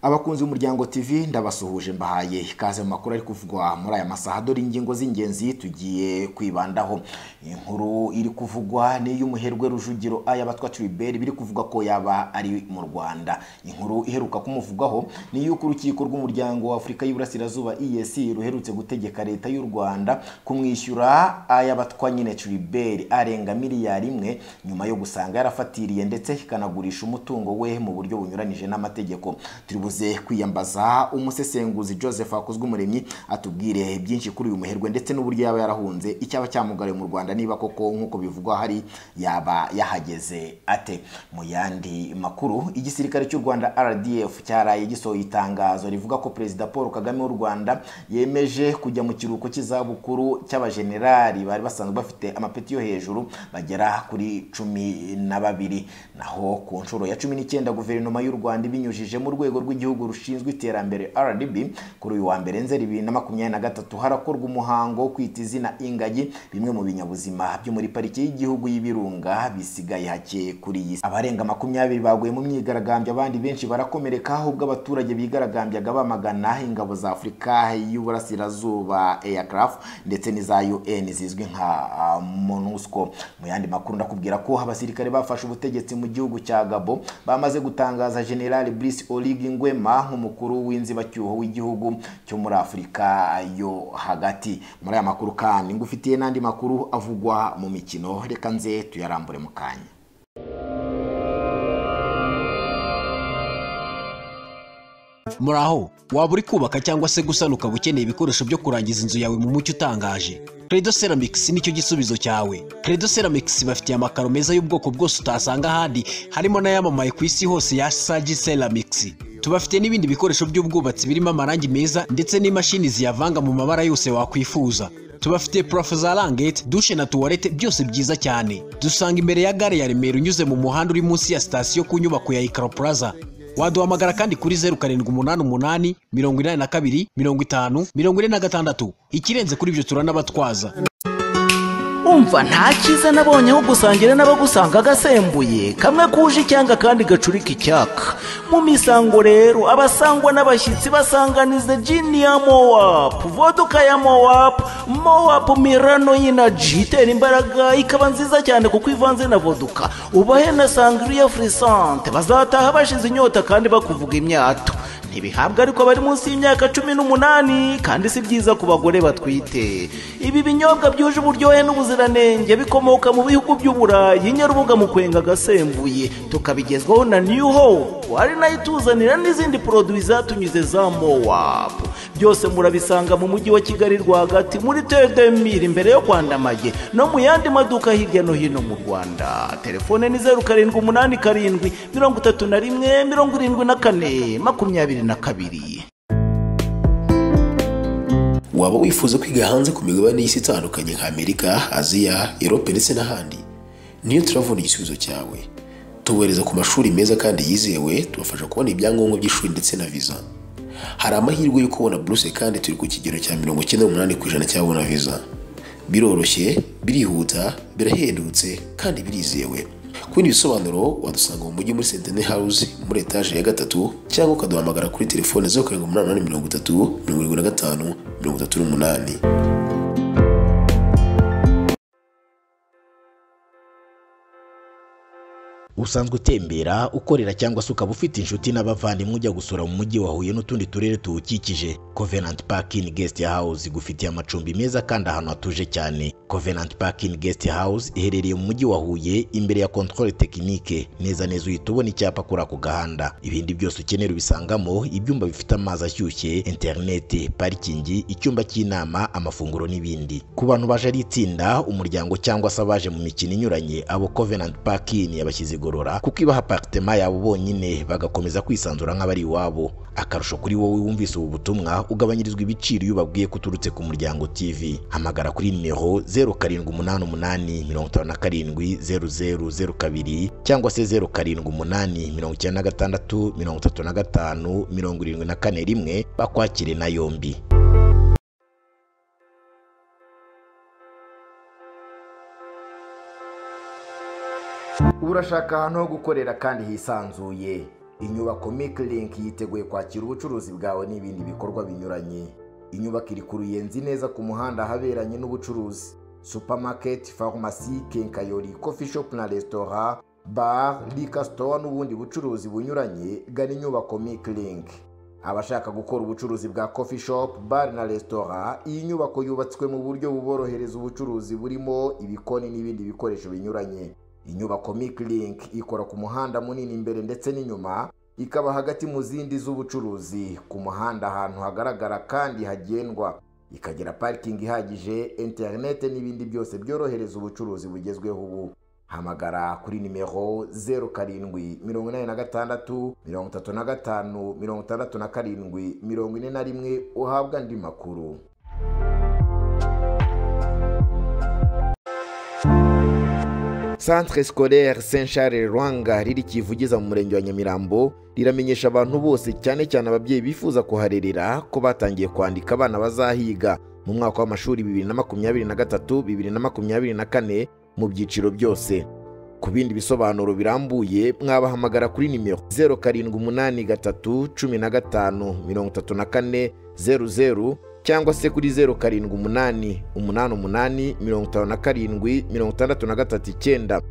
abakunzi b'umuryango tv ndabasuhuje mbahaye ikaze mu makuru ari kuvugwa muri aya masaha dore ingingo z'ingenzi tugiye kwibandaho inkuru iri kuvugwa n'iy'umuherwe rujugiro aya batwa tribert biri kuvugwa ko yaba ari mu rwanda inkuru iheruka kumuvugwaho ni y'uko urukiko rw'umuryango wa afurika y'uburasirazuba esc ruherutse gutegeka leta y'u rwanda kumwishyura aya batwa nyine tribert arenga miliyari imwe nyuma yo gusanga yarafatiriye ndetse ikanagurisha umutungo we mu buryo bunyuranyije n'amategeko turibuze kwiyambaza umusesenguzi joseph hakozwe umuremyi atubwire byinshi kuri uyu muherwe ndetse n'uburyo yaba yarahunze icyaba cyamugariye mu rwanda niba koko nk'uko bivugwa hari yaba yahageze ate mu yandi makuru igisirikare cy'u rwanda rdf cyaraye gisohoye itangazo rivuga ko perezida paul kagame w'u rwanda yemeje kujya mu kiruhuko cy'izabukuru cy'abajenerali bari basanzwe bafite amapeti yo hejuru bagera kuri cumi na babiri naho ku nshuro ya cumi n'icyenda guverinoma y'u rwanda ibinyujije mu rwego rw'igihugu rushinzwe iterambere rdb kuri uyu wa mbere nzeri bibiri na makumyabiri na gatatu harakorwa umuhango wo kwita izina ingagi bimwe mu binyabuzima byo muri pariki y'igihugu y'ibirunga bisigaye hake kuri iyi si abarenga makumyabiri baguye mu myigaragambyo abandi benshi barakomereka ubwo abaturage bigaragambyaga bamagana ingabo za afurika y'uburasirazuba aircraf ndetse n'iza un zizwi nka uh, monusco mu yandi makuru ndakubwira ko abasirikare bafashe ubutegetsi mu gihugu cya gabo bamaze gutangaza general brice Olig Ngwema nk'umukuru w'inzibacyuho w'igihugu cyo muri Afurika yo hagati muri aya makuru kandi ngufitiye n'andi makuru avugwa mu mikino reka nze tuyarambure mu kanya muraho waba uri kubaka cyangwa se gusana ukaba ukeneye ibikoresho byo kurangiza inzu yawe mu mucyo utangaje credo ceramics nicyo gisubizo cyawe credo ceramics bafitiye amakaro meza y'ubwoko bwose utasanga ahandi harimo n'ayamamaye ku isi hose ya sagi ceramics tubafite n'ibindi bikoresho by'ubwubatsi birimo amarangi meza ndetse n'imashini ziyavanga mu mabara yose wakwifuza tubafite purafo za rangete dushe na tuwarete byose byiza cyane dusanga imbere ya gare ya remera unyuze mu muhanda uri munsi ya sitasiyo ku nyubako ya ikaro plaza waduhamagara kandi kuri zeru karindwi umunani umunani mirongo inani na kabiri mirongo itanu mirongo ine na gatandatu ikirenze kuri ibyo turanabatwaza umva nta cyiza nabonye aho gusangira n'abagusanga agasembuye kamwe kuje icyanga kandi gacurika icyaka mu misango rero abasangwa n'abashyitsi basanganiza jini ya mowapu voduka ya mowapu mowapu mirano y'inaji itera imbaraga ikaba nziza cyane kuko ivanze na voduka ubahe na sangiriya furisante bazataha bashize inyota kandi bakuvuga imyato ntibihabwa ariko bari munsi y'imyaka cumi n'umunani kandi si byiza ku bagore batwite ibi binyobwa byuje uburyohe n'ubuziranenge bikomoka mu bihugu by'uburayi nyarubuga mu kwenga agasembuye tukabigezwaho na new hope ari nayo ituzanira n'izindi poroduwi zatunyuze za mowapu byose murabisanga mu mujyi wa kigali rwagati muri tedemiri imbere yo kwandamage no mu yandi maduka hirya no hino mu rwanda telefone ni zeru karindwi umunani karindwi mirongo itatu na rimwe mirongo irindwi na kane makumyabiri na kabiri waba wifuza kwiga hanze ku migabane y'isi itandukanye nka amerika aziya erope ndetse n'ahandi niyo turavuna igisubizo cyawe tubohereza ku mashuri meza kandi yizewe tubafasha kubona ibyangombwa by'ishuri ndetse na viza hari amahirwe yo kubona buruse kandi turi ku kigero cya mirongo icyenda n'umunani ku ijana cy'ababona viza biroroshye birihuta birahendutse kandi birizewe ku bindi bisobanuro wadusanga mu mujyi muri sentene hawuzi muri etaje ya gatatu cyangwa ukaduhamagara kuri telefone zeru karindwi umunani umunani mirongo itatu mirongo irindwi na gatanu mirongo itatu n'umunani usanzwe utembera ukorera cyangwa se ukaba ufite inshuti n'abavandimwe ujya gusura mu mujyi wa huye n'utundi turere tuwukikije covenant parking guest house igufitiye amacumbi meza kandi ahantu hatuje cyane covenant parking guest house iherereye mu mujyi wa huye imbere ya controle technique neza neza uhita ubona icyapa kuri ako gahanda ibindi byose ukenera ubisangamo ibyumba bifite amazi ashyushye interineti parikingi icyumba cy'inama amafunguro n'ibindi ku bantu baje ari itsinda umuryango cyangwa se abaje mu mikino inyuranye abo covenant parking yabashyize kwigorora kuko ibaha aparitema yabo bonyine bagakomeza kwisanzura nk'abari iwabo akarusho kuri wowe wumvise ubu butumwa ugabanyirizwa ibiciro iyo ubabwiye ko uturutse ku muryango tv hamagara kuri nimero 0788570002 cyangwa se 0788963574 bakwakire na yombi urashaka ahantu ho gukorera kandi hisanzuye inyubako Link yiteguye kwakira ubucuruzi bwawe n'ibindi bikorwa binyuranye inyubako iri ku ruyenzi neza ku muhanda ahaberanye n'ubucuruzi supermarket farumasi kenkayori coffee shop na resitora bar liquor store n'ubundi bucuruzi bunyuranye gana inyubako Link abashaka gukora ubucuruzi bwa coffee shop bar na resitora iyi nyubako yubatswe mu buryo buborohereza ubucuruzi burimo ibikoni n'ibindi bikoresho binyuranye inyubako Link ikora ku muhanda munini imbere ndetse n'inyuma ikaba hagati mu zindi z'ubucuruzi ku muhanda ahantu hagaragara kandi hagendwa ikagira parikingi ihagije interinete n'ibindi byose byorohereza ubucuruzi bugezweho ubu hamagara kuri nimero zeru karindwi mirongo inani na gatandatu mirongo itatu na gatanu mirongo itandatu na karindwi mirongo ine na rimwe uhabwa andi makuru centre scolaire saint charles rwanga riri kivugiza mu murenge wa nyamirambo riramenyesha abantu bose cyane cyane ababyeyi bifuza kuharerera ko batangiye kwandika abana bazahiga mu mwaka w'amashuri bibiri na makumyabiri na gatatu bibiri na makumyabiri na kane mu byiciro byose ku bindi bisobanuro birambuye mwabahamagara kuri nimero zeru karindwi umunani gatatu cumi na gatanu mirongo itatu na kane zeru zeru cyangwa se kuri zeru karindwi umunani umunani umunani mirongo itanu na karindwi mirongo itandatu na gatatu icyenda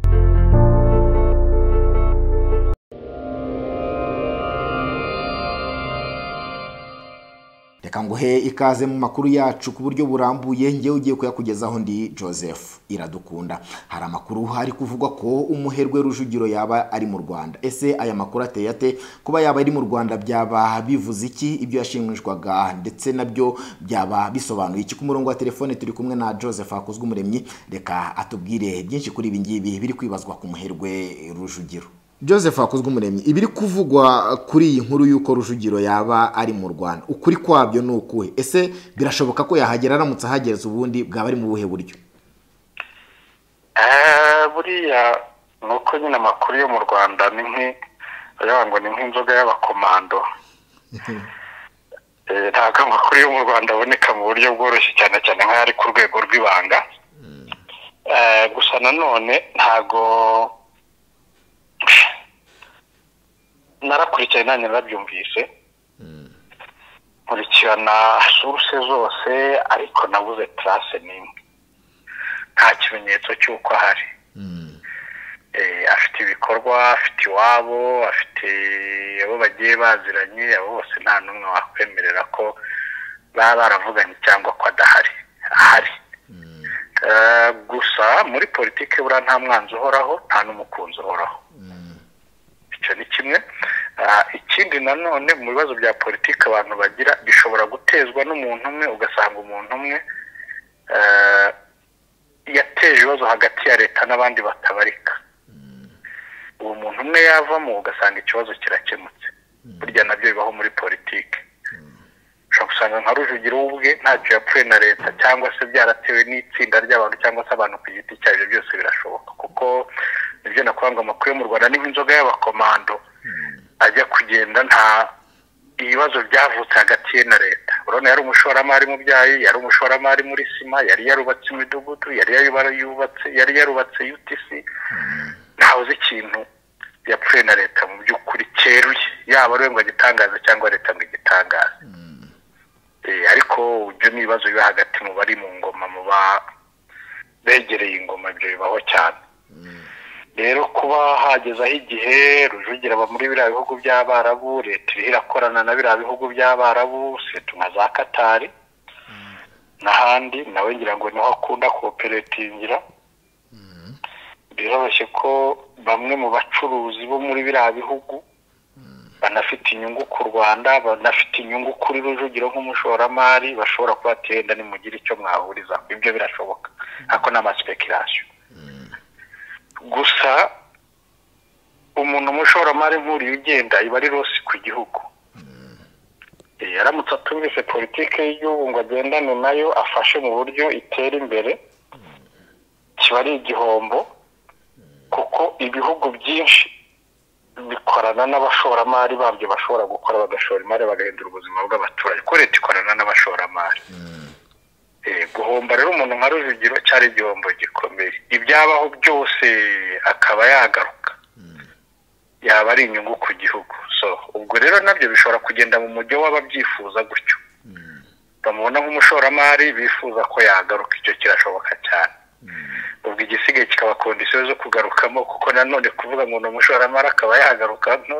reka nguhe ikaze mu makuru yacu ku buryo burambuye ngewe ugiye kuyakugezaho ndi joseph iradukunda hari amakuru hari kuvugwa ko umuherwe rujugiro yaba ari mu rwanda ese aya makuru ateye ate kuba yaba ari mu rwanda byaba bivuze iki ibyo yashimishwaga ndetse nabyo byaba bisobanuye iki ku murongo wa telefone turi kumwe na joseph hakozwe umuremyi reka atubwire byinshi kuri ibi ngibi biri kwibazwa ku muherwe rujugiro joseph hakozwe umuremyi ibiri kuvugwa kuri iyi nkuru y'uko rujugiro yaba ari mu rwanda ukuri kwabyo ni ukuhe ese birashoboka ko yahagera aramutse ahageze ubundi bwaba ari mu buhe buryo buriya ni uko nyine amakuru yo mu rwanda ni ngo ni nk'inzoga y'abakomando ntabwo amakuru yo mu rwanda aboneka mu buryo bworoshye cyane cyane nk'aho ari ku rwego rw'ibanga gusa nanone ntabwo narakurikiye nanjye narabyumvise nkurikirana suruse zose ariko nabuze tarase n'imwe nta kimenyetso cy'uko ahari afite ibikorwa afite iwabo afite abo bagiye baziranye abo bose nta n'umwe wakwemerera ko baba baravuganye cyangwa ko adahari ahari gusa muri politiki buriya nta mwanzi uhoraho nta n'umukunzi uhoraho icyo ni kimwe ikindi nanone mu bibazo bya politiki abantu bagira bishobora gutezwa n'umuntu umwe ugasanga umuntu umwe yateje ibibazo hagati ya leta n'abandi batabarika uwo muntu umwe yavamo ugasanga ikibazo kirakemutse burya nabyo bibaho muri politiki ushobora gusanga nka rujugiro ubwe ntacyo yapfuye na leta cyangwa se byaratewe n'itsinda ry'abantu cyangwa se abantu ku giti cyabo ibyo byose birashoboka kuko nibyo nakuvuga ngo amakuru yo mu rwanda ni nk'inzoga y'abakomando ajya kugenda nta ibibazo byavutse hagati ye na leta urabona yari umushoramari mu byayi yari umushoramari muri sima yari yarubatse imidugudu yari yarubatse yari yarubatse utc ntawe ikintu yapfuye na leta mu by'ukuri cyeruye yaba ari we ngo agitangaze cyangwa leta ngo igitangaze ariko ibyo ni ibibazo biba hagati mu bari mu ngoma mu begereye ingoma ibyo bibaho cyane rero kuba hagezeho igihe rujugira aba muri biriya bihugu by'abarabu leta iriho irakorana na biriya bihugu by'abarabu seta nka za katari n'ahandi nawe ngira ngo niho akunda koperatingira biroroshye ko bamwe mu bacuruzi bo muri biriya bihugu banafite inyungu ku rwanda banafite inyungu kuri rujugiro nk'umushoramari bashobora kuba batenda nimugire icyo mwahuriza ibyo birashoboka ariko ni amasipekerasiyo gusa umuntu umushoramari nk'uriya ugenda iba ari rosi ku gihugu aramutse atumvise politiki y'igihugu ngo agendane nayo afashe mu buryo itera imbere kiba ari igihombo kuko ibihugu byinshi bikorana n'abashoramari babyo bashobora gukora bagashora imari bagahindura ubuzima bw'abaturage ko leta ikorana n'abashoramari guhomba rero umuntu nka rujugiro cyari igihombo gikomeye ibyabaho byose akaba yagaruka yaba ari inyungu ku gihugu so ubwo rero nabyo bishobora kugenda mu mujyo w'ababyifuza gutyo bamubona nk'umushoramari bifuza ko yagaruka icyo kirashoboka cyane ubwo igisigaye kikaba kondisiyo zo kugarukamo kuko nanone kuvuga ngo ni umushoramari akaba yagaruka hano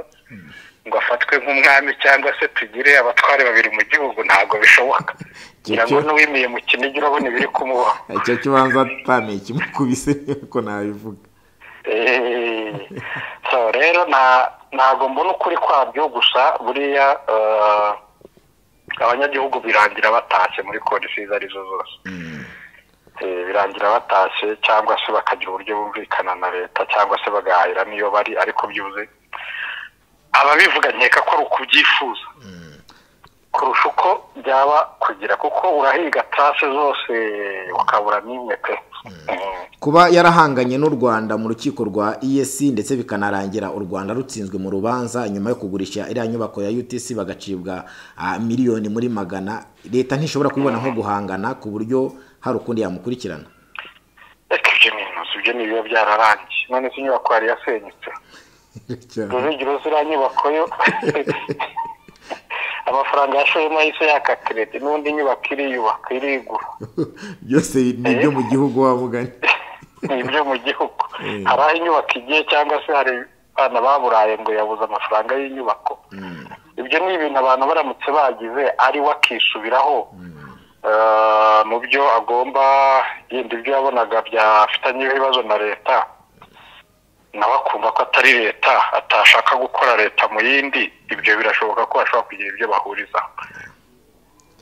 ngo afatwe nk'umwami cyangwa se tugire abatware babiri mu gihugu ntabwo bishoboka kugira ngo n'uwimiye mu kinigi urabona ibiri kumubaho icyo kibanza atamenya ikimukubise niko nabivuga so rero ntabwo mbona ukuri kwabyo gusa buriya abanyagihugu birangira batashye muri kodisi izo arizo zose birangira batashye cyangwa se bakagira uburyo bumvikana na leta cyangwa se bagahahira n'iyo bari ariko byuze ababivuga nkeka ko ari ukubyifuza kurusha uko byaba kugira kuko urahiga tarase zose ukabura n'imwe pe kuba yarahanganye n'u rwanda mu rukiko rwa esi ndetse bikanarangira u rwanda rutsinzwe mu rubanza nyuma yo kugurisha iriya nyubako ya utc bagacibwa ah, miliyoni muri magana leta ntishobora kubibona nko guhangana ku buryo hari ukundi yamukurikirana reka ibyo ni intozi ibyo ni ibiba byararangiye none se inyubako yari yasenyutse rujugira ziriya nyubako yo amafaranga yashoyemo yahise yaka keredi n'undi nyubako iriyubaka irigura byose ni ibyo mu gihugu wavuganye ni ibyo mu gihugu hari aho inyubako igiye cyangwa se hari abana baburaye ngo yabuze amafaranga y'inyubako ibyo ni ibintu abantu baramutse bagize ari we akisubiraho eh, mu byo agomba yenda ibyo yabonaga byafitanye ibibazo na leta nawe akumva ko atari leta atashaka gukora leta mu yindi ibyo birashoboka ko bashobora kugira ibyo bahurizaho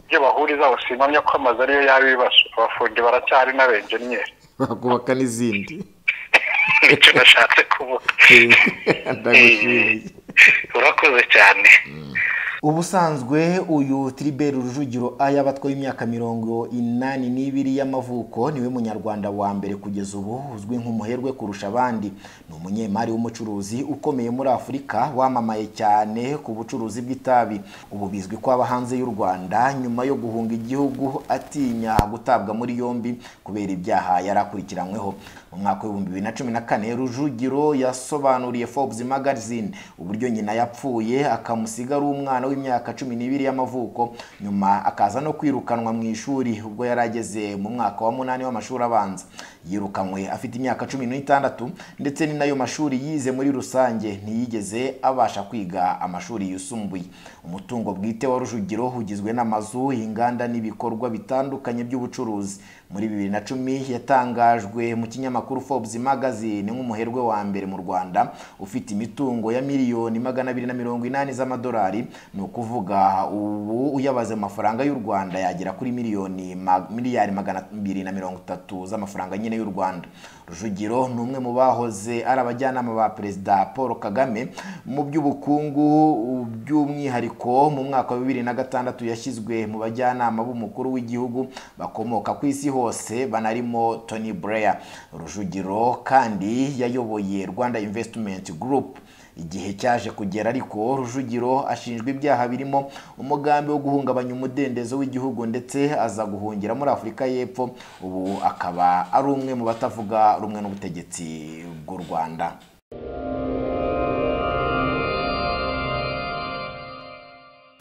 ibyo bahurizaho simpamya ko amazu ariyo yaba ibibazo abafundi baracyari n'abenjeniyeri bakubaka n'izindi nicyo nashatse kuvuga ndagushimiye urakoze cyane ubusanzwe uyu tiriberi rujugiro aya batwaye imyaka mirongo inani n'ibiri y'amavuko niwe munyarwanda wa mbere kugeza ubu uzwi nk'umuherwe kurusha abandi ni umunyemari w'umucuruzi ukomeye muri afurika wamamaye cyane ku bucuruzi bw'itabi ubu bizwi ko aba hanze y'u rwanda nyuma yo guhunga igihugu atinya gutabwa muri yombi kubera ibyaha yari akurikiranyweho mu mwaka w'ibihumbi bibiri na cumi na kane rujugiro yasobanuriye forbes magazine uburyo nyina yapfuye akamusiga ari umwana w'imyaka cumi n'ibiri y'amavuko nyuma akaza no kwirukanwa mu ishuri ubwo yari ageze mu mwaka wa munani w'amashuri abanza yirukanwe afite imyaka cumi n'itandatu ndetse ni nayo mashuri yize muri rusange ntiyigeze abasha kwiga amashuri yisumbuye umutungo bwite wa rujugiro ugizwe n'amazu inganda n'ibikorwa bitandukanye by'ubucuruzi muri bibiri na cumi yatangajwe mu kinyamakuru forbes magazine nk'umuherwe wa mbere mu rwanda ufite imitungo ya miliyoni magana abiri na mirongo inani z'amadolari ni ukuvuga ubu uyabaze mu mafaranga y'u rwanda yagera kuri miliyoni ma- miliyari magana abiri na mirongo itatu z'amafaranga nyine y'u rwanda rujugiro ni umwe mu bahoze ari abajyanama ba perezida paul kagame mu by'ubukungu by'umwihariko mu mwaka wa bibiri na gatandatu yashyizwe mu bajyanama b'umukuru w'igihugu bakomoka ku isi hose banarimo tony blair rujugiro kandi yayoboye rwanda investment group igihe cyaje kugera ariko rujugiro ashinjwa ibyaha birimo umugambi wo guhungabanya umudendezo w'igihugu ndetse aza guhungira muri afurika y'epfo ubu akaba ari umwe mu batavuga rumwe n'ubutegetsi bw'u rwanda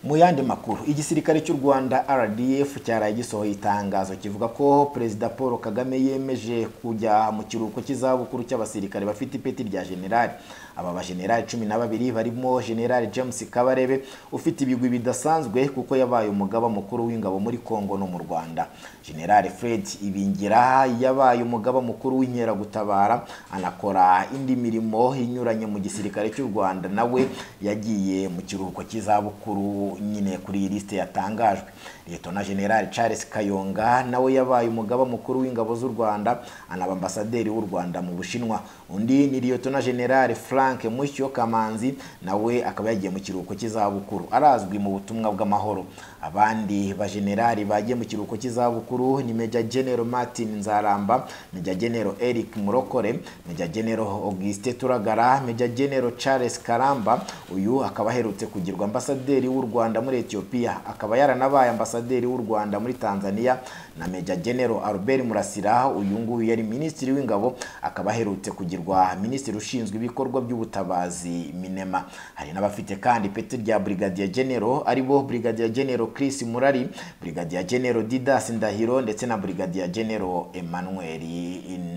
mu yandi makuru igisirikare cy'u rwanda rdf cyaraye gisohoye itangazo kivuga ko perezida paul kagame yemeje kujya mu kiruhuko cy'izabukuru cy'abasirikare bafite ipeti rya generali aba bajenerali cumi na babiri barimo generali james kabarebe ufite ibigwi bidasanzwe kuko yabaye umugaba mukuru w'ingabo muri congo no mu rwanda generali fred ibingira yabaye umugaba mukuru w'inkeragutabara anakora indi mirimo inyuranye mu gisirikare cy'u rwanda nawe yagiye mu kiruhuko cy'izabukuru nyine kuri iyi lisite yatangajwe liyetona generali charles kayonga nawe yabaye umugaba mukuru w'ingabo z'u rwanda anaba ambasaderi w'u rwanda mu bushinwa undi ni liyetona generali frank musyo kamanzi nawe akaba yagiye mu kiruhuko cy'izabukuru arazwi mu butumwa bw'amahoro abandi bajenerali bagiye mu kiruhuko cy'izabukuru ni meja genero martin nzaramba meja genero eric murokore meja genero auguste turagara meja genero charles karamba uyu akaba aherutse kugirwa ambasaderi w'u rwanda muri etiyopiya akaba yaranabaye ambasaderi w'u rwanda muri tanzania na meja genero albert murasira uyu nguyu yari minisitiri w'ingabo akaba aherutse kugirwa minisitiri ushinzwe ibikorwa by'ubu y'ubutabazi minema hari n'abafite kandi ipeti rya brigadier general aribo brigadier general Chris Murari brigadier general Didas Ndahiro ndetse na brigadier general Emmanuel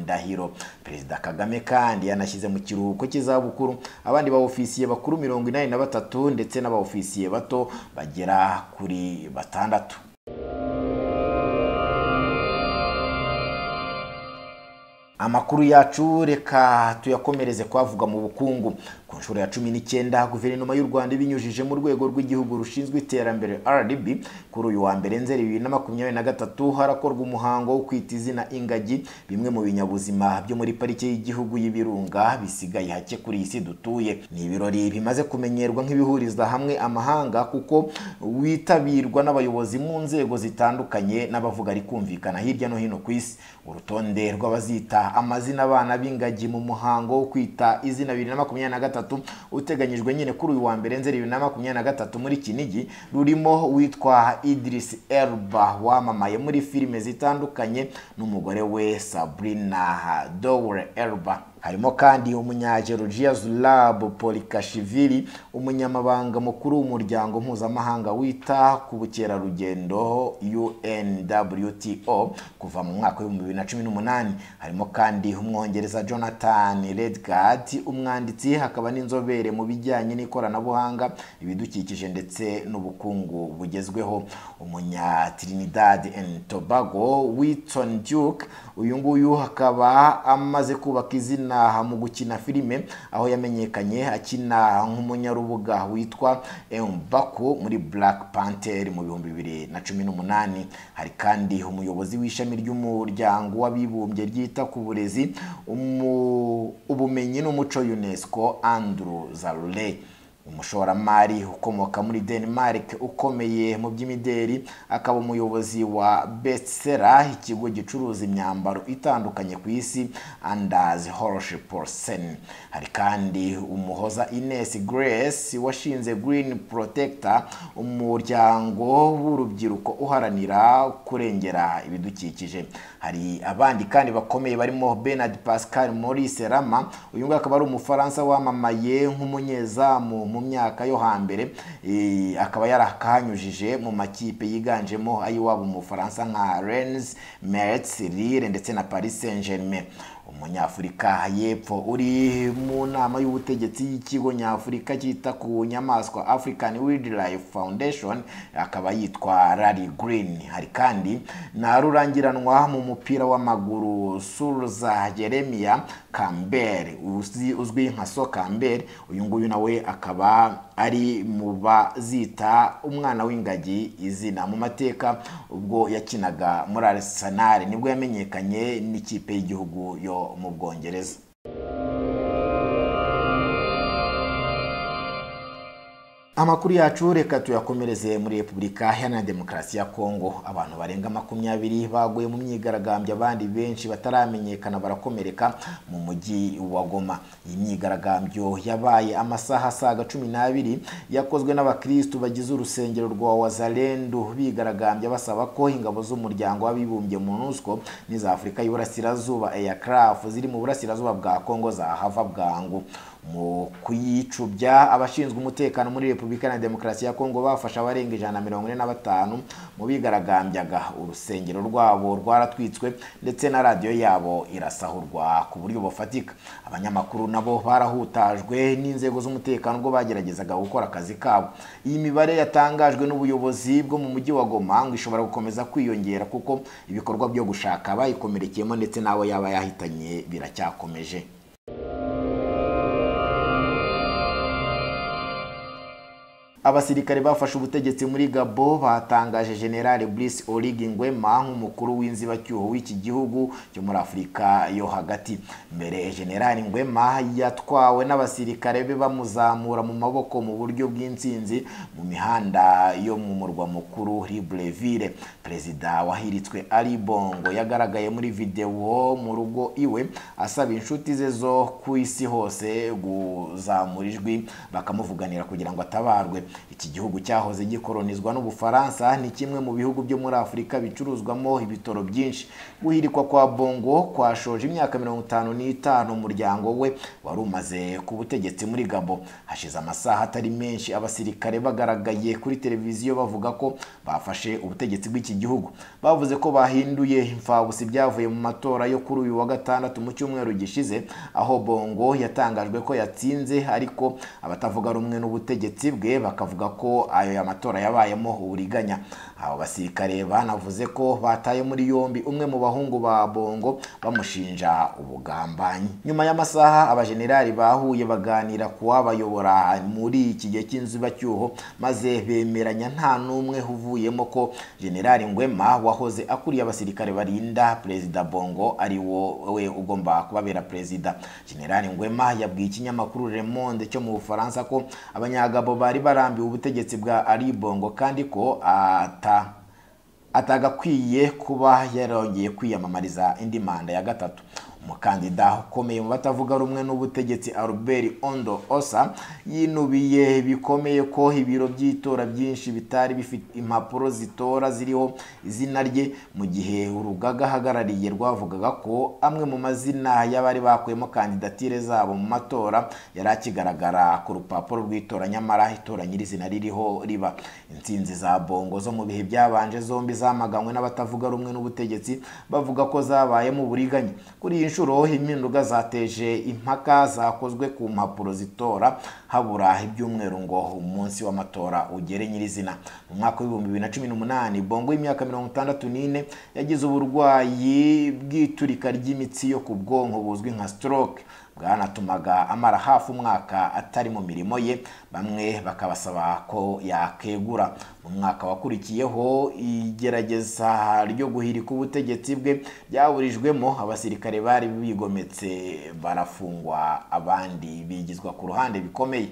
Ndahiro perezida Kagame kandi yanashyize mu kiruhuko cy'izabukuru abandi ba ofisiye bakuru mirongo inani na batatu ndetse n'aba ofisiye bato bagera kuri batandatu amakuru yacu reka tuyakomereze kwavuga mu bukungu ku nshuro ya cumi n'icyenda guverinoma y'u rwanda ibinyujije mu rwego rw'igihugu rushinzwe iterambere rdb kuri uyu wa mbere nzeri bibiri na makumyabiri na gatatu harakorwa umuhango wo kwita izina ingagi bimwe mu binyabuzima byo muri parike y'igihugu y'ibirunga bisigaye hake kuri iyi si dutuye ni ibirori bimaze kumenyerwa nk'ibihuriza hamwe amahanga kuko witabirwa n'abayobozi mu nzego zitandukanye n'abavuga ari kumvikana hirya no hino ku isi urutonde rw'abazita amazina abana b'ingagi mu muhango wo kwita izina bibiri na makumyabiri na gatatu uteganyijwe nyine kuri uyu wa mbere nzeri bibiri na makumyabiri na gatatu muri kinigi rurimo witwa Idris Elba wamamaye muri filime zitandukanye n'umugore we Sabrina Dowell Elba harimo kandi umunyageorgia zulab polikashivili umunyamabanga mukuru w'umuryango mpuzamahanga wita ku bukerarugendo unwto kuva mu mwaka w'ibihumbi bibiri na cumi n'umunani harimo kandi umwongereza jonathan redgard umwanditsi hakaba n'inzobere mu bijyanye n'ikoranabuhanga ibidukikije ndetse n'ubukungu bugezweho umunya trinidad and tobago witon duke uyu nguyu akaba amaze kubaka izina mu gukina filime aho yamenyekanye akina nk'umunyarubuga witwa Mbaku muri Black Panther mu bihumbi bibiri na cumi n'umunani hari kandi umuyobozi w'ishami ry'umuryango w'abibumbye ryita ku burezi ubumenyi n'umuco UNESCO Andrew Zarule umushoramari ukomoka muri denmark ukomeye mu by'imideri akaba umuyobozi wa bestsera ikigo gicuruza imyambaro itandukanye ku isi andazi horoshe porsen hari kandi umuhoza ines grace washinze green protector umuryango w'urubyiruko uharanira kurengera ibidukikije hari abandi kandi bakomeye barimo benard pascal maurice rama uyu nguyu akaba ari umufaransa wamamaye nk'umunyezamu mu myaka yo hambere akaba yarakanyujije mu makipe yiganjemo ay'iwabo mu bufaransa nka rennes Metz, Lille ndetse na paris saint germain umunyafurika y'epfo uri mu nama y'ubutegetsi y'ikigo nyafurika cyita ku nyamaswa african wildlife foundation akaba yitwa rari green hari kandi na rurangiranwa mu mupira w'amaguru suruza jeremiya kambere uzwi nka so kambere uyu nguyu nawe akaba ari mu bazita umwana w'ingagi izina mu mateka ubwo yakinaga muri arsenal nibwo yamenyekanye n'ikipe y'igihugu yo mu bwongereza amakuru yacu reka tuyakomereze muri repubulika iharanira demokarasi ya kongo abantu barenga makumyabiri baguye mu myigaragambyo abandi benshi bataramenyekana barakomereka mu mujyi wa goma iyi myigaragambyo yabaye amasaha asaga cumi n'abiri yakozwe n'abakirisitu bagize urusengero rwa wazarendu bigaragambya basaba ko ingabo z'umuryango w'abibumbye mu nusco n'iza afurika y'uburasirazuba eyacrafu ziri mu burasirazuba bwa kongo zahava bwangu mu kuyicubya abashinzwe umutekano muri repubulika na demokarasi ya kongo bafashe abarenga ijana na mirongo ine na batanu mu bigaragambyaga urusengero rwabo rwaratwitswe ndetse na radiyo yabo irasahurwa ku buryo bufatika abanyamakuru nabo barahutajwe n'inzego z'umutekano ubwo bageragezaga gukora akazi kabo iyi mibare yatangajwe n'ubuyobozi bwo mu mujyi wa goma ngo ishobora gukomeza kwiyongera kuko ibikorwa byo gushaka bayikomerekeyemo ndetse n'abo yaba yahitanye biracyakomeje abasirikare bafashe ubutegetsi muri gabo batangaje generale brice origi ngwema nk'umukuru w'inzibacyuho w'iki gihugu cyo muri afurika yo hagati mbere generale ngwema yatwawe n'abasirikare be bamuzamura mu maboko mu buryo bw'insinzi mu mihanda yo mu murwa mukuru libreville perezida wahiritswe ari bongo yagaragaye muri videwo mu rugo iwe asaba inshuti ze zo ku isi hose kuzamura ijwi bakamuvuganira kugira ngo atabarwe iki gihugu cyahoze gikolonizwa n'ubufaransa ni kimwe mu bihugu byo muri afurika bicuruzwamo ibitoro byinshi guhirikwa kwa bongo kwashoje imyaka mirongo itanu n'itanu umuryango we wari umaze ku butegetsi muri gabo hashize amasaha atari menshi abasirikare bagaragaye kuri televiziyo bavuga ko bafashe ubutegetsi bw'iki gihugu bavuze ko bahinduye imfabusi byavuye mu matora yo kuri uyu wa gatandatu mu cyumweru gishize aho bongo yatangajwe ko yatsinze ariko abatavuga rumwe n'ubutegetsi bwe bakavuga ko ayo matora yabayemo uburiganya abo basirikare banavuze ko bataye muri yombi umwe mu bahungu ba bongo bamushinja ubugambanyi nyuma y'amasaha abajenerali bahuye baganira ku wabayobora muri iki gihe cy'inzibacyuho maze bemeranya nta n'umwe uvuyemo ko generali ngwema wahoze akuriye abasirikare barinda perezida bongo ari wo we ugomba kubabera perezida generali ngwema yabwiye ikinyamakuru le monde cyo mu bufaransa ko abanyagabo bari barambiwe ubutegetsi bwa ari bongo kandi ko ata atagakwiye kuba yarongeye kwiyamamariza indi manda ya gatatu umukandida ukomeye mu batavuga rumwe n'ubutegetsi Albert Ondo Osa yinubiye bikomeye ko ibiro by'itora byinshi bitari bifite impapuro zitora ziriho izina rye mu gihe urugaga ahagarariye rwavugaga ko amwe mu mazina y'abari bakuyemo kandidatire zabo mu matora yari akigaragara ku rupapuro rw'itora nyamara itora nyirizina ririho riba intsinzi za bongo zo mu bihe byabanje zombi zamaganywe n'abatavuga rumwe n'ubutegetsi bavuga ko zabayemo uburiganya kuri iyi nshuro impinduka zateje impaka zakozwe ku mpapuro zitora habura ibyumweru ngo umunsi w'amatora ugere nyirizina mu mwaka w'ibihumbi bibiri na cumi n'umunani bongo y'imyaka mirongo itandatu n'ine yagize uburwayi bw'iturika ry'imitsi yo ku bwonko buzwi nka stroke bwanatumaga amara hafi umwaka atari mu mirimo ye bamwe bakabasaba ko yakegura mu mwaka wakurikiyeho igerageza ryo guhirika ubutegetsi bwe byaburijwemo abasirikare bari bigometse barafungwa abandi bigizwa ku ruhande bikomeye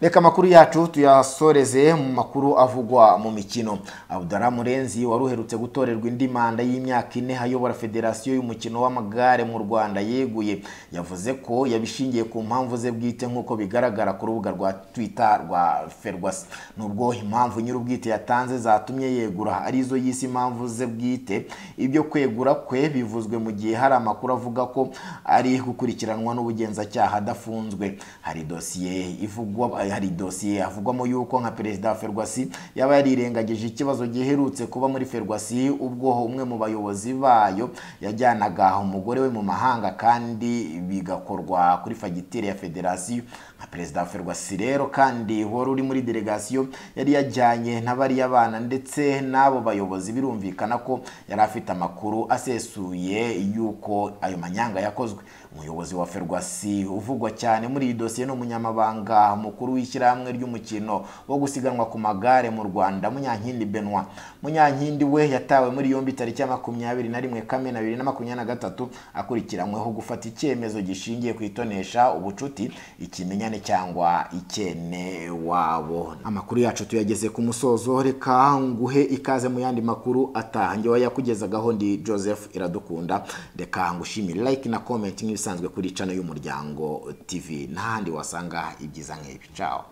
reka amakuru yacu tuyasoreze mu makuru avugwa mu mikino abudara murenzi wari uherutse gutorerwa indi manda y'imyaka ine ayobora federasiyo y'umukino w'amagare mu rwanda yeguye yavuze ko yabishingiye ku mpamvu ze bwite nk'uko bigaragara ku rubuga rwa twita rwa ferwasi nubwo impamvu nyir'ubwite yatanze zatumye yegura arizo y'isi impamvu ze bwite ibyo kwegura kwe bivuzwe mu gihe hari amakuru avuga ko ari gukurikiranwa n'ubugenzacyaha adafunzwe hari dosiye ivugwa hari dosiye havugwamo yuko nka perezida wa ferwasi yaba yarirengagije ikibazo giherutse kuba muri ferwasi ubwo umwe mu bayobozi bayo yajyanaga umugore we mu mahanga kandi bigakorwa kuri fagitire ya federasiyo nka perezida wa ferwasi rero kandi wari uri muri delegasiyo yari yajyanye na bariya bana ndetse n'abo bayobozi birumvikana ko yari afite amakuru asesuye y'uko ayo manyanga yakozwe umuyobozi wa ferwasi uvugwa cyane muri iyi dosiye ni umunyamabanga mukuru w'ishyirahamwe ry'umukino wo gusiganwa ku magare mu rwanda munyankindi benwa munyankindi we yatawe muri yombi tariki ya makumyabiri na rimwe kamena bibiri na makumyabiri na gatatu akurikiranyweho gufata icyemezo gishingiye ku itonesha ubucuti ikimenyane cyangwa ikene wabo amakuru yacu tuyageze ku musozo reka nguhe ikaze mu yandi makuru atahange wayakugezagaho ndi joseph iradukunda reka ngushimire like na comment nk'ibisanzwe kuri cano y'umuryango tv n'ahandi wasanga ibyiza nk'ibi ciao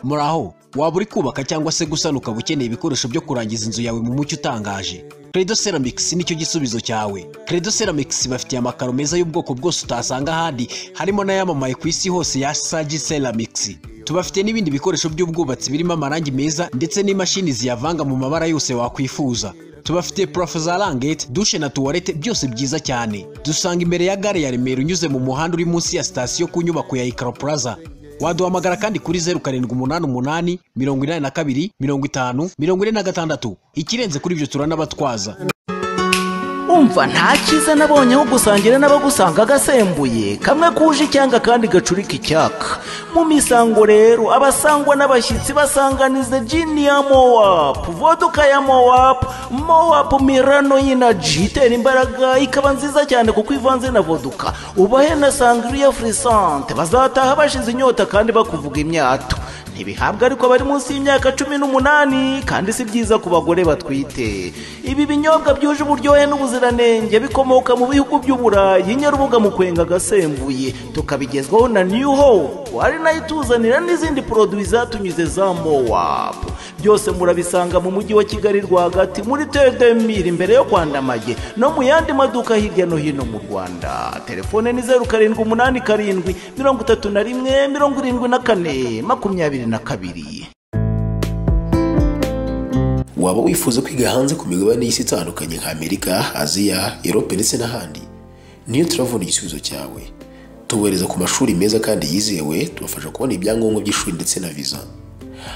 muraho waba uri kubaka cyangwa se gusana ukaba ukeneye ibikoresho byo kurangiza inzu yawe mu mucyo utangaje Credo Ceramics nicyo gisubizo cyawe Credo Ceramics bafitiye amakaro meza y'ubwoko bwose utasanga ahandi harimo n'ayamamaye ku isi hose ya Sagi Ceramics tubafite n'ibindi bikoresho by'ubwubatsi birimo amarangi meza ndetse n'imashini ziyavanga mu mabara yose wakwifuza tubafite purafo za rangete dushe na tuwarete byose byiza cyane dusanga imbere ya gare ya remera unyuze mu muhanda uri munsi ya sitasiyo ku nyubako ya ikaro plaza waduhamagara kandi kuri zeru karindwi umunani umunani mirongo inani na kabiri mirongo itanu mirongo ine na gatandatu ikirenze kuri ibyo turanabatwaza umva nta cyiza nabonye aho gusangira n'abagusanga agasembuye kamwe kuje icyanga kandi gacurika icyaka mu misango rero abasangwa n'abashyitsi basanganiza jini ya mowapu voduka ya mowapu mowapu mirano y'inaji itera imbaraga ikaba nziza cyane kuko ivanze na voduka ubahe na sangiriya furisante bazataha bashize inyota kandi bakuvuga imyato ntibihabwa ariko bari munsi y'imyaka cumi n'umunani kandi si byiza ku bagore batwite ibi binyobwa byuje uburyohe n'ubuziranenge bikomoka mu bihugu by'uburayi nyarubuga mu kwenga agasembuye tukabigezwaho na new hope ari nayo ituzanira n'izindi poroduwi zatunyuze za mowapu byose murabisanga mu mujyi wa kigali rwagati muri tedemiri imbere yo kwandamaye no mu yandi maduka hirya no hino mu rwanda telefone ni zeru karindwi umunani karindwi mirongo itatu na rimwe mirongo irindwi na kane makumyabiri na kabiri waba wifuza kwiga hanze ku migabane y'isi itandukanye nka amerika aziya erope ndetse n'ahandi niyo turabona igisubizo cyawe tubohereza ku mashuri meza kandi yizewe tubafasha kubona ibyangombwa by'ishuri ndetse na viza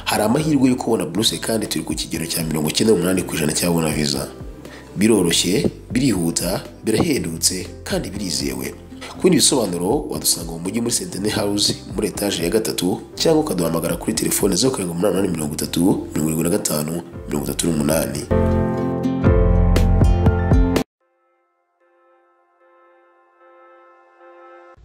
hari amahirwe yo kubona buruse kandi turi ku kigero cya mirongo icyenda n'umunani ku ijana cyabona viza biroroshye birihuta birahendutse kandi birizewe ku bindi bisobanuro wadusanga mu mujyi muri sentene hawuze muri etaje ya gatatu cyangwa ukaduhamagara kuri telefone zeru karindwi umunani umunani mirongo itatu mirongo irindwi na gatanu mirongo itatu n'umunani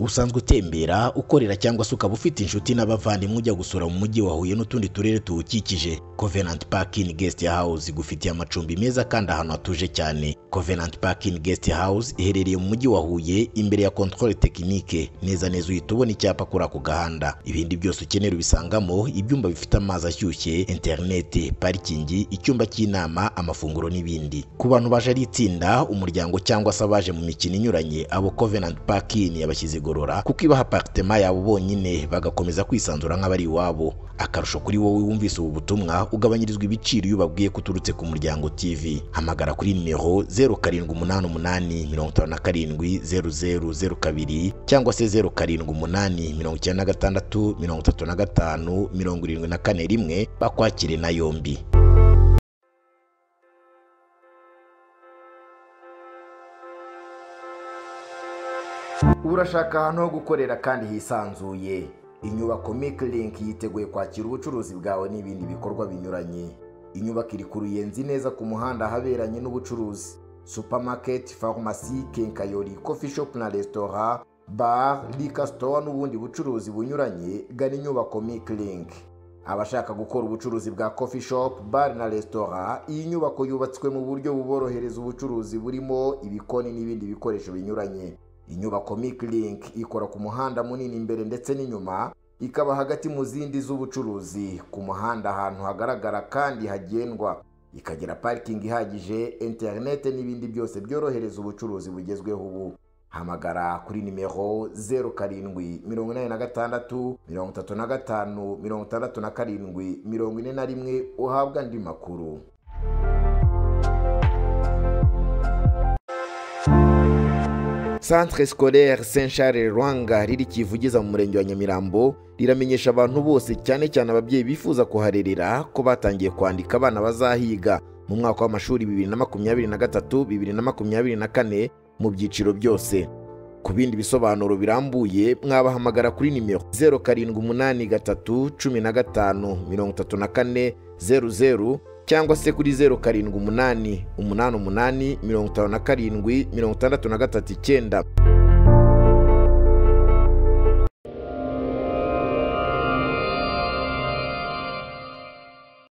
usanzwe utembera ukorera cyangwa se ukaba ufite inshuti n'abavandimwe ujya gusura mu mujyi wa huye n'utundi turere tuwukikije covenant parking guest house igufitiye amacumbi meza kandi ahantu hatuje cyane covenant parking guest house iherereye mu mujyi wa huye imbere ya controle technique neza neza uhita ubona icyapa kuri ako gahanda ibindi byose ukenera ubisangamo ibyumba bifite amazi ashyushye interineti parikingi icyumba cy'inama amafunguro n'ibindi ku bantu baje ari itsinda umuryango cyangwa se abaje mu mikino inyuranye abo covenant parking yabashyize igorora kuko ibaha aparitema yabo bonyine bagakomeza kwisanzura nk'abari iwabo akarusho kuri wowe wumvise ubu butumwa ugabanyirizwa ibiciro iyo ubabwiye ko uturutse ku muryango tv hamagara kuri nimero zeru karindwi umunani umunani mirongo itanu na karindwi zeru zeru zeru kabiri cyangwa se zeru karindwi umunani mirongo icyenda na gatandatu mirongo itatu na gatanu mirongo irindwi na kane rimwe bakwakire na yombi urashaka ahantu ho gukorera kandi hisanzuye inyubako Link yiteguye kwakira ubucuruzi bwawe n'ibindi bikorwa binyuranye inyubako iri ku ruyenzi neza ku muhanda ahaberanye n'ubucuruzi supamaketi farumasi kenkayori kofi shopu na resitora bara rika sitowa n'ubundi bucuruzi bunyuranye gana inyubako Link. abashaka gukora ubucuruzi bwa kofi shopu bare na resitora iyi nyubako yubatswe mu buryo buborohereza ubucuruzi burimo ibikoni n'ibindi bikoresho binyuranye inyubako Link ikora ku muhanda munini imbere ndetse n'inyuma ikaba hagati mu zindi z'ubucuruzi ku muhanda ahantu hagaragara kandi hagendwa ikagira parikingi ihagije interinete n'ibindi byose byorohereza ubucuruzi bugezweho ubu hamagara kuri nimero zeru karindwi mirongo inani na gatandatu mirongo itatu na gatanu mirongo itandatu na karindwi mirongo ine na rimwe uhabwa andi makuru centre scolaire saint charles rwanga riri kivugiza mu murenge wa nyamirambo riramenyesha abantu bose cyane cyane ababyeyi bifuza kuharerera ko batangiye kwandika abana bazahiga mu mwaka w'amashuri bibiri na makumyabiri na gatatu bibiri na makumyabiri na kane mu byiciro byose ku bindi bisobanuro birambuye mwabahamagara kuri nimero zeru karindwi umunani gatatu cumi na gatanu mirongo itatu na kane zeru zeru cyangwa se kuri zeru karindwi umunani umunani umunani mirongo itanu na karindwi mirongo itandatu na gatatu icyenda